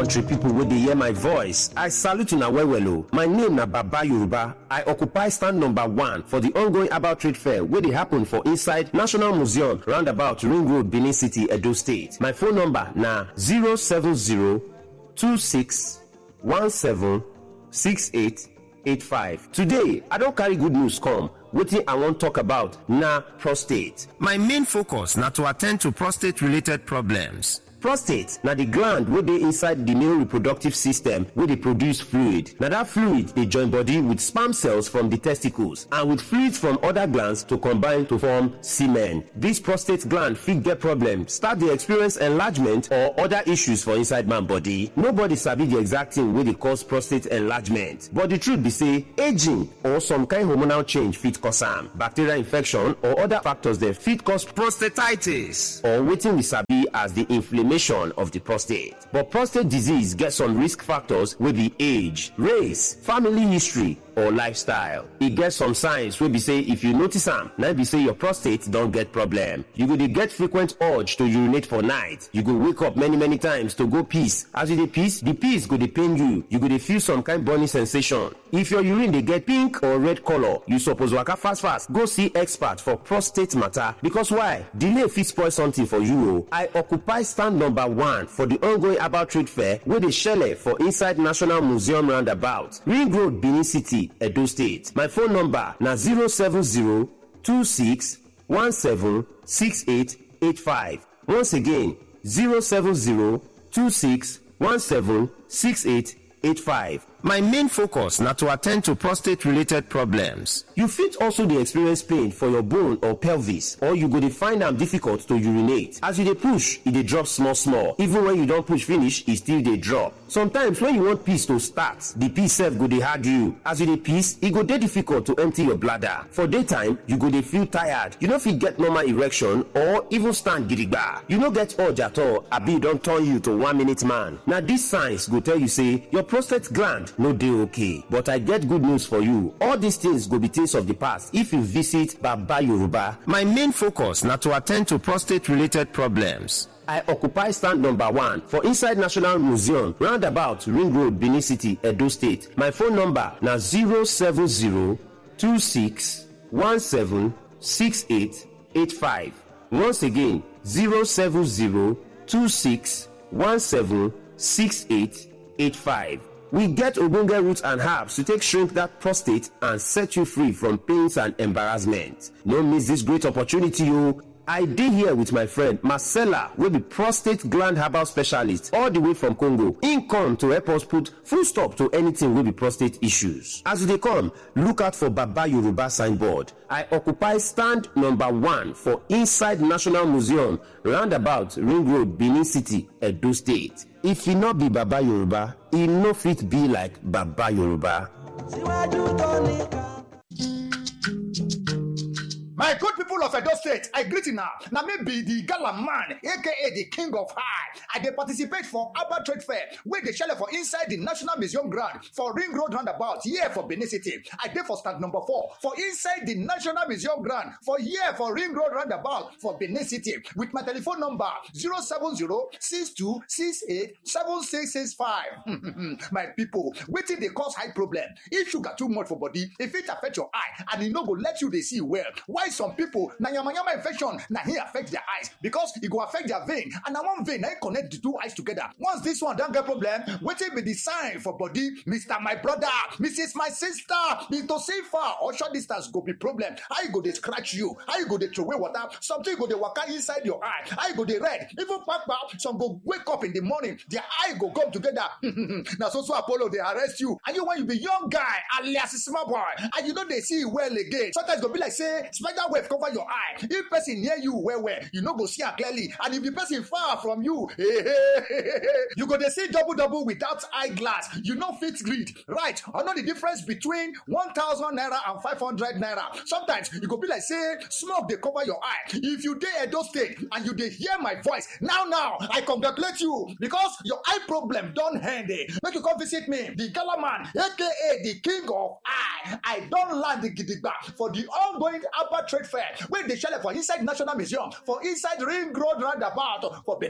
country people wey dey hear my voice i salute una well well o my name na baba yoruba i occupy stand number one for the ongoing herbal trade fair wey dey happen for inside national museum roundabout ring road benin city edo state my phone number na 07026176885 today i don carry good news come wetin i wan talk about na prostate my main focus na to attend to prostate related problems prostate na the gland wey dey inside the male reproductive system wey dey produce fluid na that fluid dey join body with sperm cells from the testicles and with fluids from other glands to combine to form semen this prostate gland fit get problem start dey experience enlargement or other issues for inside man body nobody sabi the exact thing wey dey cause prostate enlargement but the truth be say aging or some kind hormonal change fit cause am bacterial infection or other factors dem fit cause prostatitis or wetin we sabi as the inflammation of the prostate. But prostate disease get some risk factors wey be age, race, family history, or lifestyle. E get some signs wey be say if you notice am, na be say your prostate don get problem. You go dey get frequent urge to urinate for night. You go wake up many many times to go piss. As you dey piss, the piss go dey pain you. You go dey feel some kind burning sensation. If your urine dey get pink or red color, you suppose waka fast fast go see expert for prostate matter because why? Delay fit spoil something for you o. I occupy stand number one for the ongoing herbal trade fair wey dey shele for inside National Museum roundabout, Ring Road, Benin City. Edo State. My phone number na 07026176885. Once again, 07026176885. My main focus na to attend to prostate related problems. You fit also dey experience pain for your bone or pelvis or you go dey find am difficult to urinate. As you dey push, e dey drop small small. Even when you don push finish, e still dey drop. Sometimes when you want piss to start, the piss sef go dey hard you. As you dey piss, e go dey difficult to empty your bladder. For daytime, you go dey feel tired. You no fit get normal erection or even stand gidigba. You no get urge at all abi e don turn you to one minute man. Na these signs go tell you say your prostate gland no dey okay but i get good news for you all these things go be things of the past if you visit baba yoruba my main focus na to attend to prostate related problems I occupy stand number one for inside National Museum, roundabout Ring Road, Benin City, Edo State. My phone number na 07026176885. Once again, 07026176885. We get ogbonge roots and herbs to take shrink that prostate and set you free from pains and embarrassment. No miss this great opportunity o. I dey here with my friend Marcella wey be prostate gland herbal specialist all the way from Congo. Im come to help us put full stop to anything wey be prostate issues. As you dey come, look out for Baba Yoruba signboard. I occupy stand number one for inside National Museum roundabout Ring Road, Benin City, Edo State. If e no be Baba Yoruba, e no fit be like Baba Yoruba. síwájú tó nìkan. My good people of Edo State, I greet you now. Now me be the gala man, aka the king of high. I dey participate for Abba Trade Fair, where they shell for inside the National Museum ground for Ring Road roundabout, here for Benin City. I dey for stand number four for inside the National Museum ground for here for Ring Road roundabout for Benin City with my telephone number 070-6268-7665. my people, wetin dey cause high problem? If sugar too much for body, if it affect your eye and e no go let you dey see well, why some people na yamayama infection na hin affect their eyes because e go affect their vein and na one vein na hin connect the two eyes together once this one don get problem wetin be the sign for body mr my brother mrs my sister into see far or short distance go be problem how e go dey scratch you how e go dey throway water something go dey waka inside your eye how e go dey red even kpakpa some go wake up in the morning their eye go come together na so so apollo dey arrest you and you when you be young guy alias small boy and you no dey see well again sometimes e go be like say spider web cover your eye if person near you well well you no go see am clearly and if the person far from you you go dey see double double without eye glass you no fit read right or know the difference between one thousand naira and five hundred naira sometimes e go be like say smoke dey cover your eye if you dey edo state and you dey hear my voice now now i congratulate you because your eye problem don end eh make you come visit me the gala man aka the king of eye i don land gidigba for the ongoing Abba Trade Fair wey dey shele for inside National Museum for inside Ring Road roundabout for Benin City.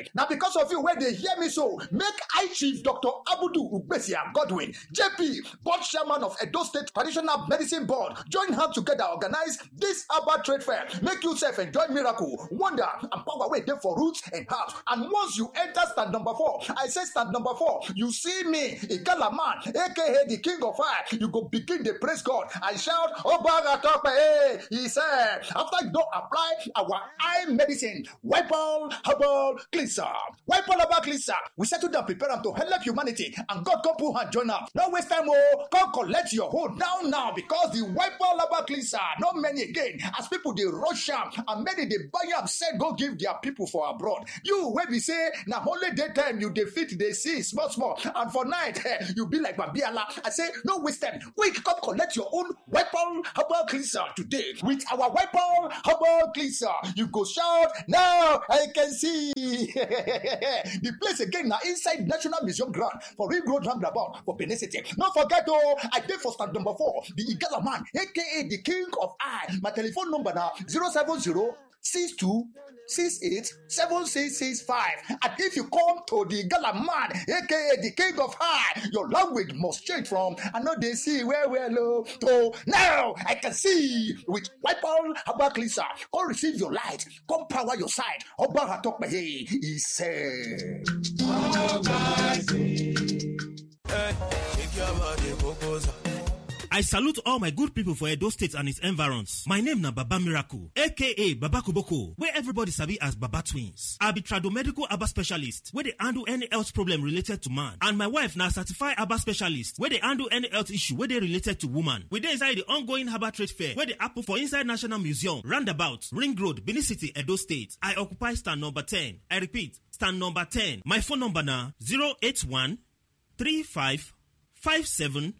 na because of you wey dey hear me so make high chief dr abudu ugbesia godwin jp board chairman of edo state traditional medicine board join hand together organize this herbal trade fair make you sef enjoy miracle wonder and power wey dey for roots and herbs and once you enter stand number four i say stand number four you see me igala man aka the king of fire you go begin dey praise god and shout obaga tope eh he said after you don apply our eye medicine wipol herbal cleanser wipol herbal cleanser we settle down prepare am to help humanity and god come put hand join am no waste time o come collect your hold now now because the wipol herbal cleanser no many again as people dey rush am and many dey buy am sell go give their people for abroad you wey be say na only day time you dey fit dey see small small and for night eh, you be like babiala i say no waste time quick come collect your own weapon herbal cleanser today with our weapon herbal cleanser you go shout now i can see the place again na inside national museum ground for ring road roundabout for benin city no forget o i dey for stand number four the igala man aka the king of eye my telephone number na zero seven zero six two six eight seven six six five and if you come to the gala man aka the king of high your language must change from i no dey see well well o to now i can see with wipol herbal cleanser come receive your light come power your side ọba atọpẹyẹ he said. I salute all my good people for Edo State and its environs. My name na Baba Miracle, aka Baba Kuboko, where everybody sabi as Baba Twins. I be tradomedical Aba specialist, where they handle any health problem related to man. And my wife na certified Aba specialist, where they handle any health issue where they related to woman. We dey inside the ongoing Herbal Trade Fair, where they happen for inside National Museum, Roundabout, Ring Road, Benin City, Edo State. I occupy stand number 10. I repeat, stand number 10. My phone number na 081 35 57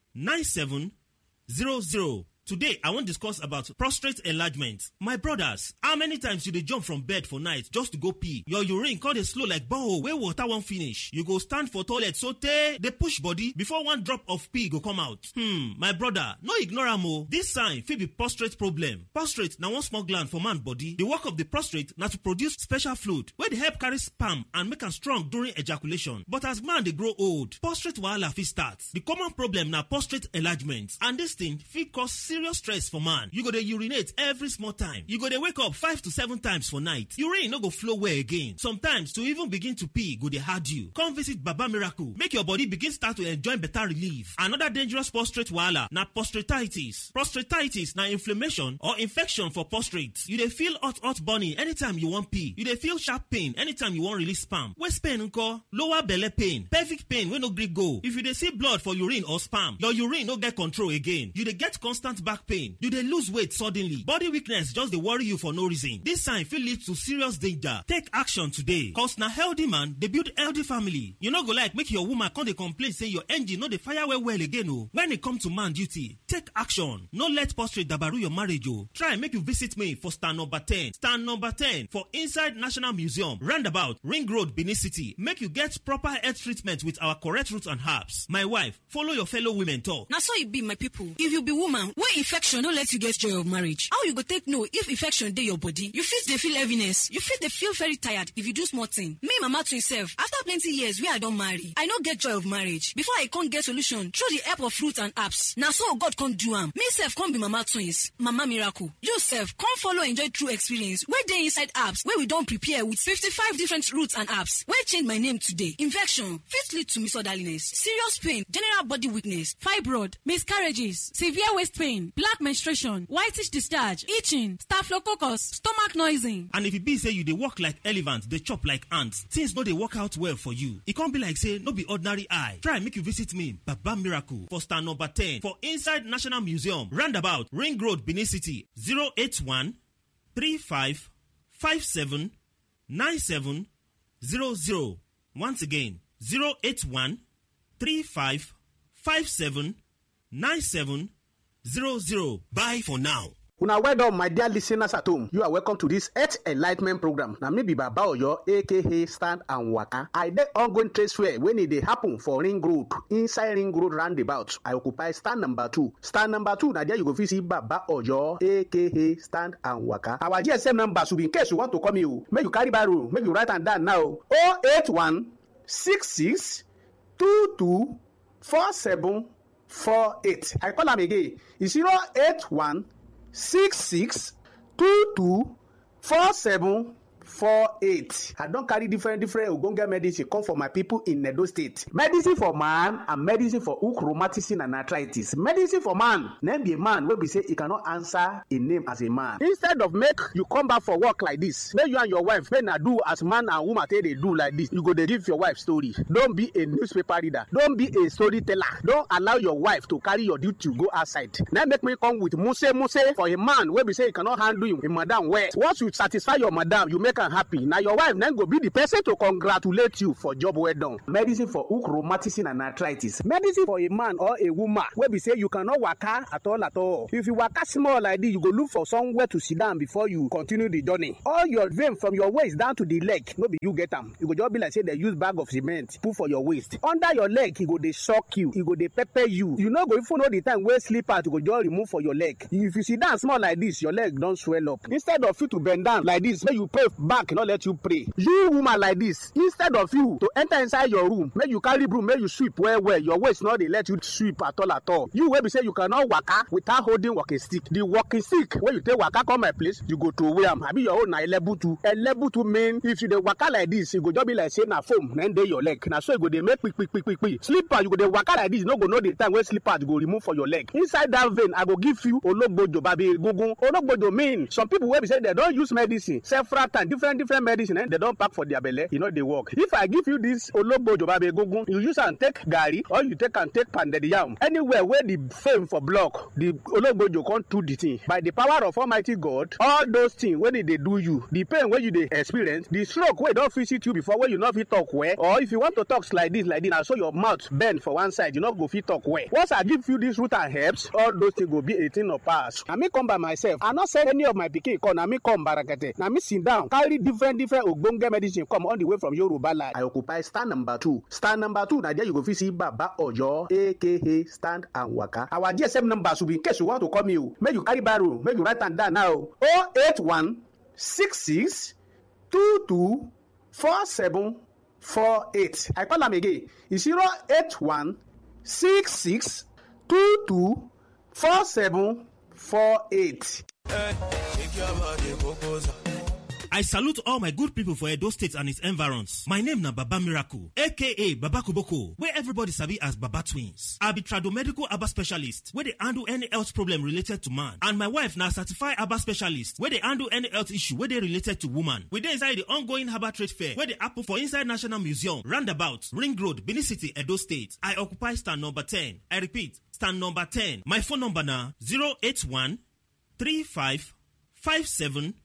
9700. Today, I wan discuss about prostate enlargement. My brothers, how many times you dey jump from bed for night just to go pee? Your urine come dey slow like borehole wey water wan finish. You go stand for toilet sotey dey push body before one drop of pee go come out. Hmm, my brother, no ignore am o. This sign fit be prostate problem. Prostate na one small gland for man body. The work of the prostate na to produce special fluid wey dey help carry sperm and make am strong during ejaculation. But as man dey grow old, prostate wahala fit start. The common problem na prostate enlargement and this thing fit cause serious stress for man. You go dey urinate every small time. You go dey wake up five to seven times for night. Urine no go flow well again. Sometimes to even begin to pee go dey hard you. Come visit Baba Miracle make your body begin start to enjoy better relief. Another dangerous prostate wahala na prostatitis. Prostatitis na inflammation or infection for prostate. You dey feel hot hot burning anytime you wan pee. You dey feel sharp pain anytime you wan release sperm. Waist pain nko? Lower belle pain. Pelvic pain wey no gree go. If you dey see blood for urine or sperm, your urine no get control again. You dey get constant back pain. You dey lose weight suddenly. Body weakness just dey worry you for no reason. This sign fit lead to serious danger. Take action today. Cause na healthy man dey build healthy family. You no go like make your woman come dey complain say your engine no dey fire well well again o. When e come to man duty, take action. No let prostate dabaru your marriage o. Try make you visit me for stand number 10. Stand number 10 for inside National Museum, roundabout Ring Road, Benin City. Make you get proper health treatment with our correct roots and herbs. My wife, follow your fellow women talk. na so e be my people if you be woman wey infection no let you get joy of marriage how you go take know if infection dey your body you fit dey feel heaviness you fit dey feel very tired if you do small thing me mama twin sef after plenty years wey i don marry i no get joy of marriage before i come get solution through the help of fruit and herbs na so god come do am me sef come be mama twins mama miracle you sef come follow enjoy true experience wey dey inside herbs wey we don prepare with fifty-five different roots and herbs wey change my name today infection fit lead to misorderliness serious pain general body weakness fibroid miscarriages severe waist pain black menstruation whitish discharge itching staphylococcus stomach noising. And if e be say you dey work like elephant, dey chop like ant, things no dey work out well for you. E come be like say no be ordinary eye. Try make you visit me, Baba Miracle, for stand number 10 for inside National Museum, roundabout Ring Road, Benin City, 081 35 57 97 00. Once again, 081 35 57 97 00. Bye for now. una well done my dear listeners at home you are welcome to this health enlightment program na me be baba oyo aka stand and waka i dey ongoing trade fair wey e dey happen for ring road inside ring road roundabout i occupy stand number two stand number two na there you go fit see baba oyo aka stand and waka our gsm number should be in case you want to call me o make you carry barrow make you write am down now o eight one six six two two four seven four eight i call am again e zero eight one six six two two four seven four eight i don carry different different ogbonge medicine come for my people in edo state medicine for man and medicine for hook rheumatism and arthritis medicine for man na be a man wey be say e cannot answer a name as a man instead of make you come back for work like this make you and your wife make na do as man and woman take dey do like this you go dey give your wife story don be a newspaper reader don be a storyteller don allow your wife to carry your duty go outside na make me come with muse muse for a man wey be say e cannot handle him, him madam well once you satisfy your madam you make am happy na your wife na go be the person to congratulate you for job well done. medicine for hook rheumatism and arthritis medicine for a man or a woman wey be say you cannot waka at all at all if you waka small like this you go look for somewhere to sit down before you continue the journey all your vein from your waist down to the leg no be you get am e go just be like say dem use bag of cement put for your waist under your leg e go dey shock you e go dey pepper you you no go even know the time wey slipper to go just remove for your leg if you sit down small like this your leg don swell up instead of you to bend down like this make you pray back no let you pray you woman like this instead of you to enter inside your room make you carry broom make you sweep well well your waist no dey let you sweep at all at all you wey be say you cannot waka without holding walking stick the walking stick wey you take waka come my place you go throway am abi your own na elebutu elebutu mean if you dey waka like this e go just be like say na foam na dey your leg na so e go dey make kpikpikpikpi slipper you go dey waka like this you no go know the time wey slipper go remove for your leg inside that vein i go give you ologbojo babi egungun ologbojo mean some people wey be say dem don use medicine several times different different medicine eh, dem don pack for their belle e no dey work if i give you this ologbojo babe egungun you use am take garri or you take am take pounded yam anywhere wey the fame for block the ologbojo come do the thing by the power of almighty god all those things wey dey dey do you the pain wey you dey experience the stroke wey don visit you before wey you no fit talk well or if you want to talk like this like this na so your mouth bend for one side you no go fit talk well once i give you this root and herbs all those things go be a thing of past na me come by myself i no send any of my pikin come na me come barakete na me sit down carry different different ogbonge medicine come all the way from yoruba land. i occupy stand number two stand number two na there you go fit see baba oyo aka stand and waka our gsm number should be in case you want to call me o make you carry barrow make you write am down now o eight one six six two two four seven four eight i call am again e zero eight one six six two two four seven four eight. I salute all my good people for Edo State and its environs. My name na Baba Miracle, aka Baba Koboko, where everybody sabi as Baba Twins. I be tradomedical Aba specialist, where they handle any health problem related to man. And my wife na certified Aba specialist, where they handle any health issue where they related to woman. We dey inside the ongoing Herbal Trade Fair, where they happen for inside National Museum, Roundabout, Ring Road, Benin City, Edo State. I occupy stand number 10. I repeat, stand number 10. My phone number na 081 35 57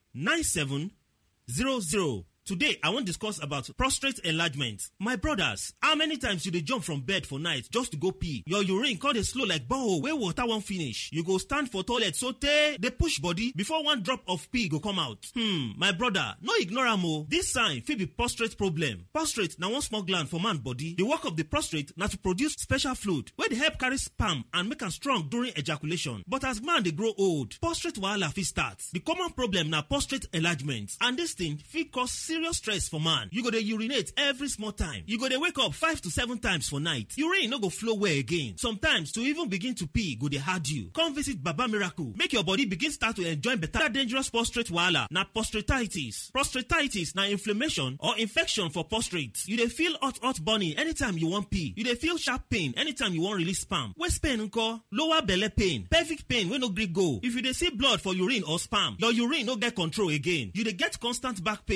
9700. Today, I wan discuss about prostate enlargement. My brothers, how many times you dey jump from bed for night just to go pee? Your urine come dey slow like borehole wey water wan finish. You go stand for toilet sotey dey push body before one drop of pee go come out. Hmm, my brother, no ignore am o. This sign fit be prostate problem. Prostate na one small gland for man body. The work of the prostate na to produce special fluid wey dey help carry sperm and make am strong during ejaculation. But as man dey grow old, prostate wahala fit start. The common problem na prostate enlargement and this thing fit cause serious stress for man. You go dey urinate every small time. You go dey wake up five to seven times for night. Urine no go flow well again. Sometimes to even begin to pee go dey hard you. Come visit Baba Miracle make your body begin start to enjoy better dangerous prostate wahala na prostatitis. Prostatitis na inflammation or infection for prostate. You dey feel hot hot burning anytime you wan pee. You dey feel sharp pain anytime you wan release sperm. Waist pain nko? Lower belle pain. Pelvic pain wey no gree go. If you dey see blood for urine or sperm, your urine no get control again. You dey get constant back pain. You dey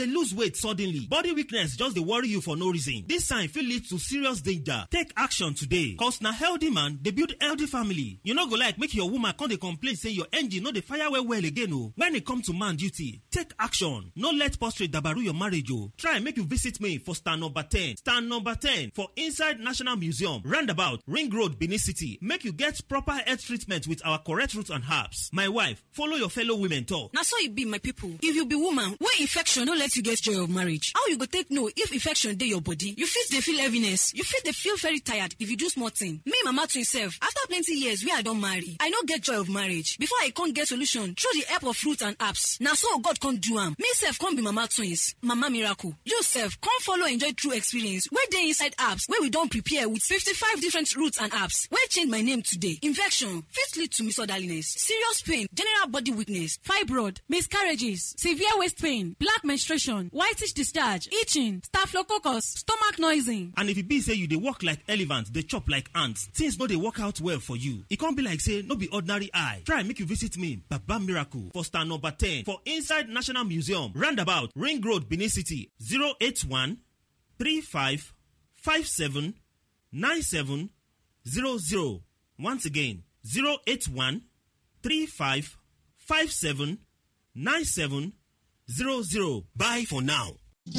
lose weight suddenly body weakness just dey worry you for no reason this sign fit lead to serious danger take action today cause na healthy man dey build healthy family you no go like make your woman come dey complain say your engine no dey fire well well again o when e come to man duty take action no let prostrate dabaru your marriage o try make you visit me for stand number ten stand number ten for inside national museum roundabout ring road benin city make you get proper health treatment with our correct root and herbs my wife follow your fellow women talk. na so e be my people if you be woman wey infection no let you get joy of marriage how you go take know if infection dey your body you fit dey feel heaviness you fit dey feel very tired if you do small thing me mama twin sef after plenty years wey i don marry i no get joy of marriage before i come get solution through the help of fruit and herbs na so god come do am me sef come be mama twins mama miracle you sef come follow enjoy true experience wey dey inside herbs wey we don prepare with fifty-five different roots and herbs wey change my name today infection fit lead to misorderliness serious pain general body weakness fibroid miscarriages severe waist pain black menstruation whitish discharge itching staphylococcus stomach noising. and if e be say you dey work like elephant dey chop like ant things no dey work out well for you e come be like say no be ordinary eye try make you visit me baba miracle for stand number ten for inside national museum roundabout ring road benin city zero eight one three five five seven nine seven zero zero once again zero eight one three five five seven nine seven zero zero bye for now.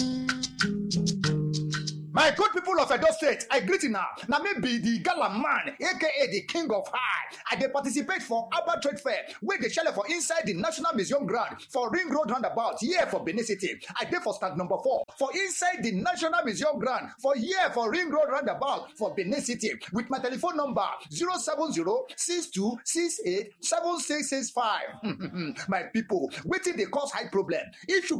My good people of Edo State, I greet you now. Now maybe the gala man, aka the king of high. I dey participate for Abba Trade Fair, where they shell for inside the National Museum ground for Ring Road Roundabout, here for Benin City. I dey for stand number four for inside the National Museum ground for here for Ring Road Roundabout for Benin City with my telephone number 070-6268-7665. my people, wetin dey cause high problem? If you